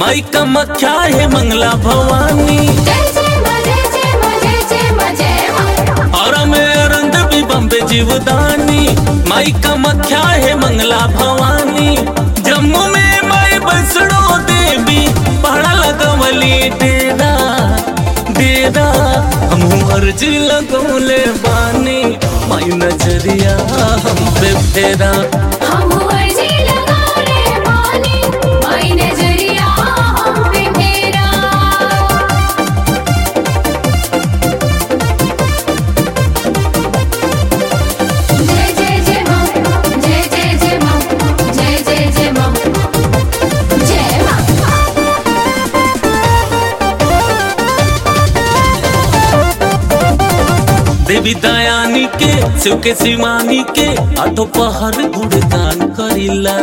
माई कामाख्या है मंगला भवानी जय जय माँ जय जय माँ जय जय माँ जय माँ और में अरंद भी बम्बे जीवदानी माई कामाख्या है मंगला भवानी जम्मू में माई बसड़ो देवी पहाड़ा लगवली डेरा डेरा हम अर्जी लगौले बानी माई नजरिया हम पे फेरा हम अर्जी लगा रे पानी माई नजरिया हम पे फेरा जय जय जय माँ जय जय जय माँ जय जय जय माँ जय माँ देवी दयानी के शिव के शिवानी के आठो पहर गुणगान करिला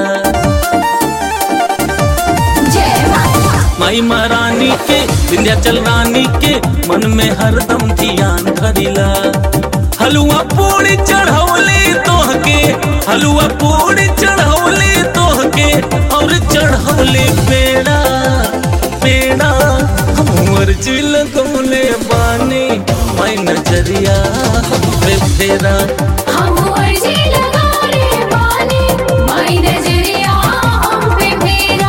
जय माँ माई महारानी के विंध्याचल रानी के मन में हरदम ध्यान धरिला हलुआ पूरी चढ़ौली तोह के हलुआ पूरी चढ़ौली तोह के और चढ़ौली पेड़ा पेड़ा हम अर्जी लगौले बानी माई नजरिया हम पे फेरा हम अर्जी लगा रे पानी माई नजरिया हम पे फेरा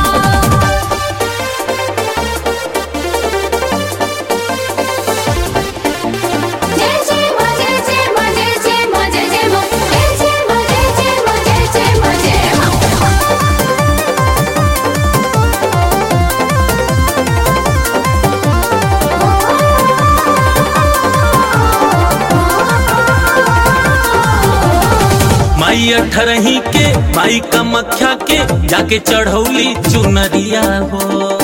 जय जय माँ जय जय माँ जय जय माँ जय जय माँ जय जय माँ जय जय माँ जय जय माँ जय माँ माई अठरही के माई कामाख्या के जाके चढ़ौली चुनरिया हो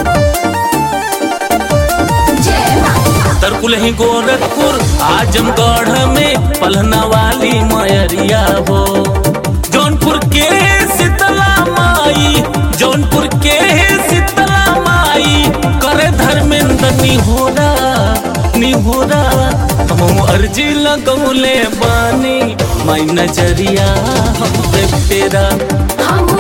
जय माँ तरकुलही गोरखपुर आजमगढ़ में पलहना वाली मयरिया हो जौनपुर के शीतला माई जौनपुर के शीतला माई करे धर्मेंद्र निहोरा निहोरा हम अर्जी लगौले बानी माई नजरिया हम पे फेरा हम